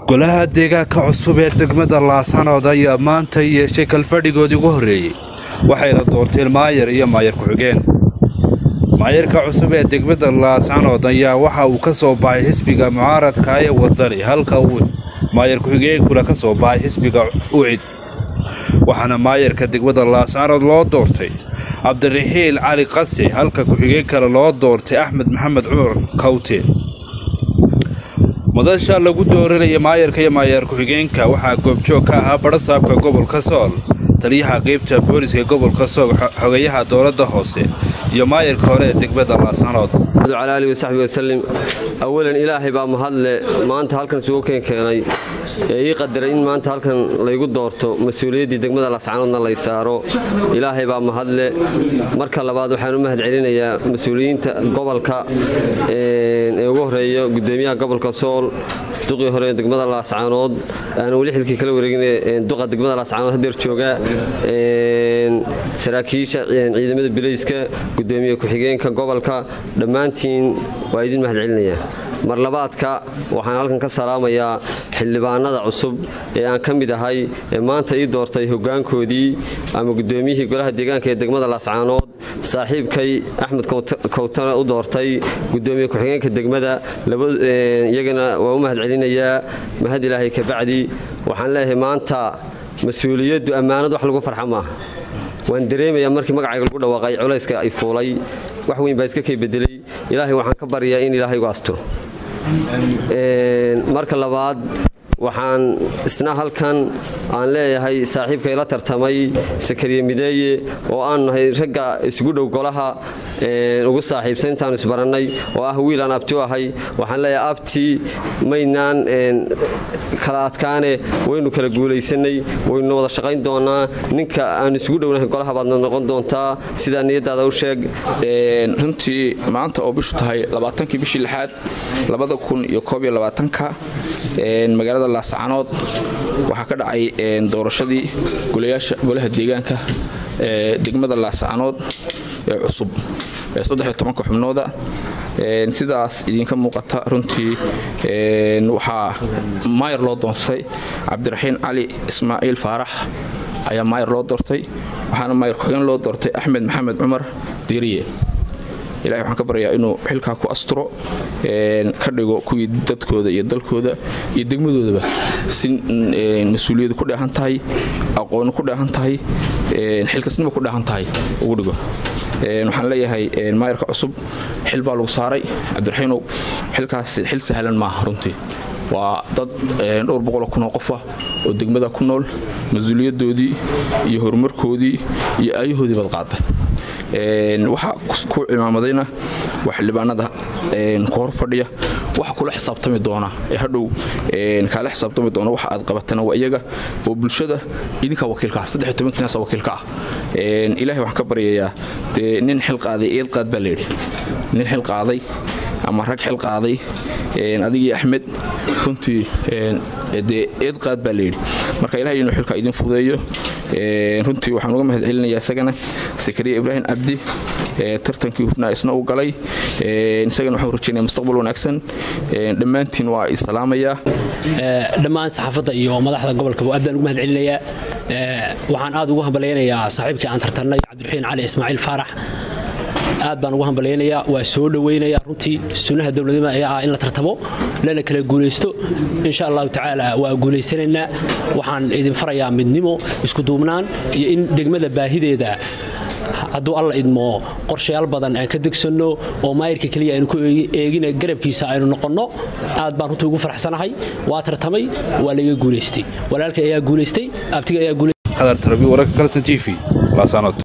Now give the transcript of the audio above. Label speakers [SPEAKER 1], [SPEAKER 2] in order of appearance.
[SPEAKER 1] golaha deegaanka cusub ee degmada laasanood ayaa maanta yeeshay kalfadhigoodii ugu horreeyey waxayna doorteen maayar iyo maayar ku-xigeen maayarka cusub ee degmada laasanood ayaa waxa uu ka soo baxay xisbiga mucaaradka ee wadani halka uu maayar ku-xigeenkuna ka soo baxay xisbiga ucid waxaana maayarka degmada laasanood loo doortay cabdiraxiil cali qase halka ku-xigeen kale loo doortay axmed maxamed cumar kawte madasha lagu dooranaya maayarka iyo maayar ku-xigeenka waxaa goobjoog ka ahaa badhasaabka gobolka sool taliyaha qeybta booliska gobolka sool xogayaha dowladda hoose iyo maayarka hore ee degmada laasanood
[SPEAKER 2] cala alihi wasaxbi wasalim awalan ilaahay baa mahadle maanta halkan isugu keenkeenay ee ii qadaray in maanta halkan laygu doorto mas-uuliyaddii degmada laascanoodna lay saaro ilaahay baa mahadle marka labaad waxaan u mahad celinayaa mas-uuliyiinta gobolka ee ugu horeeya gudoomiyaha gobolka sool duqii hore degmada laascaanood aan weli xilkii kala wareegin duqa degmada laascaanood hadeer jooga saraakiisha ciidamada bilayska gudoomiye ku-xigeenka gobolka dhammaantiin waa idin mahad celinayaa mar labaadka waxaan halkan ka salaamayaa xildhibaanada cusub ee aan ka mid ahay ee maanta ii doortay hogaankoodii ama gudoomiyihii golaha deegaanka ee degmada laascaanood saaxiibkay axmed kawtana u doortay gudoomiye ku-xigeenka degmada iyagana waa u mahad celinayaa mahad ilaahay kabacdi waxaan leeyahay maanta mas-uuliyaddu ammaanad wax lagu farxa maaha waan dareemayaa markii magacayga lagu dhawaaqay culayska ay fuulay wax weyn baa iska kay bedelay ilaahay waxaan ka baryaa in ilaahay gu asturo marka labaad waxaan isna halkan aan leeyahay saaxiibkay la tartamay sakariye mideeye oo aan nahay ragga isugu dhow golaha ugu saaxiibsan intaanu isbarannay oo ah wiilaan abti u ahay waxaan leeyahay abti maynaan kala adkaane waynu kala guulaysanay waynu wada shaqayn doonaa ninka aan isugu dhownahay golaha baadna noqon doontaa sidaa niyadaada u sheeg
[SPEAKER 3] runtii maanta oo bishu tahay labaatankii bishii lixaad labada kun iyo koob iyo labaatanka magaalada laascanood waxaa ka dhacay doorashadii golayaasha golaha deegaanka ee degmada laascanood ee cusub ee saddexiyo tobanka xubnooda sidaas idinka muuqata runtii waxaa maayar loo doortay cabdiraxiin cali ismaaciil faarax ayaa maayar loo doortay waxaana maayar ku-xigeen loo doortay axmed maxamed cumar diiriye ilahay waxaan ka baryayaa inuu xilkaa ku asturo ka dhigo kuwii dadkooda iyo dalkooda iyo degmadoodaba si mas-uuliyadu ku dheehan tahay aqooni ku dheehan tahay xilkasnimo ku dheehan tahay ugu dhigo waxaan leeyahay maayarka cusub xil baa lagu saaray cabdiraxiinow xilkaas xil sahlan maaha runtii waa dad dhowr boqoloo kunoo qofa oo degmada ku nool mas-uuliyadoodii iyo horumarkoodii iyo aayahoodii baad qaaday waxaa ku cimaamadayna waa xildhibaanada ku hor fadhiya waxa kula xisaabtami doona ee hadhow kaala xisaabtami doona waxa aad qabatana waa iyaga oo bulshada idinkaa wakiilka ah saddex tobankiinaasa wakiilka ah ilaahay waxaan ka baryayaa dee nin xil qaaday eed qaad baa layidhi nin xil qaaday ama rag xil qaaday adigii axmed runtii dee eed qaad baa layidhi marka ilahay inuu xilka idin fudeeyo runtii waxaan uga mahad celinayaa isagana sakariya ibraahim cabdi tartankii hufnaa isna uu galay isagana waxaan rajaynaya mustaqbal wanaagsan dhammaantiin waa isalaamayaa
[SPEAKER 4] dhammaan saxaafadda iyo madaxda gobolka aad baan ugu mahad celinayaa waxaan aad ugu hambalyaynayaa saaxiibkii aan tartarnay cabdiraxiin cali ismaaciil faarax aad baan ugu hambalyaynayaa waa soo dhowaynayaa runtii sunnaha dowladnimada ayaa ah in la tartamo lana kala guulaysto insha allahu tacaala waa guulaysanaynaa waxaan idin farayaa midnimo iskuduubnaan iyo in degmada baahideeda hadduu alla idmo qorshayaal badan aan ka degsanno oo maayirka keliya aynu ku eegina garabkiisa aynu noqonno aad baan runtii ugu faraxsanahay waa tartamay waa laga guulaystay walaalkay ayaa guulaystay abtiga ayaa guulaystay
[SPEAKER 1] qadar tarabi wararka kalsan t v laasanood